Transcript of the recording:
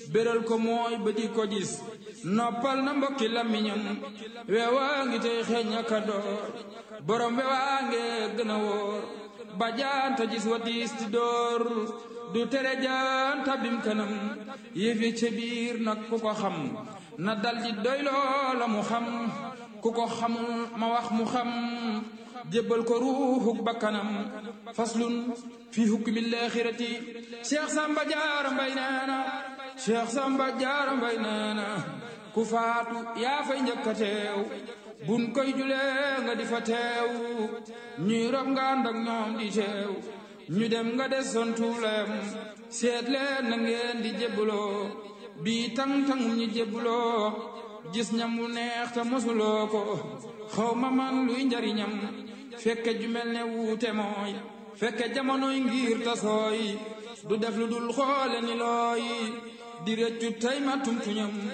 béral ko mooy ba di ko gis noppal na mbokki làmmiñam weewaa ngi tey xeeñ aka door borom weewaa nge gën a wóor ba jaanta gis wa diis di door du tere jaanta bim kanam yëfi ca biir nag ku ko xam na dal di doy loola mu xam ku ko xamul ma wax mu xam jébbal ko ruuxuk bakkanam faslun fi hukmi laaxirati Cheikh Samba Jaara Mbay neena Cheikh Samba Jaara Mbay neena ku faatu yaa fay njëkk a teew bun koy julee nga di fa teew ñuy rob nga ànd ak ñoom di teew ñu dem nga des son tuulem seet leen na ngeen di jébbaloo bii tang-tangum ñi jébbaloo gis ñam wu neex te mosuloo ko xaw ma man luy njariñam fekke ju mel ne wuute mooy fekke jamonoy ngir tasooy du def lu dul xoole ni looy di rëccu tey ma tumtuñam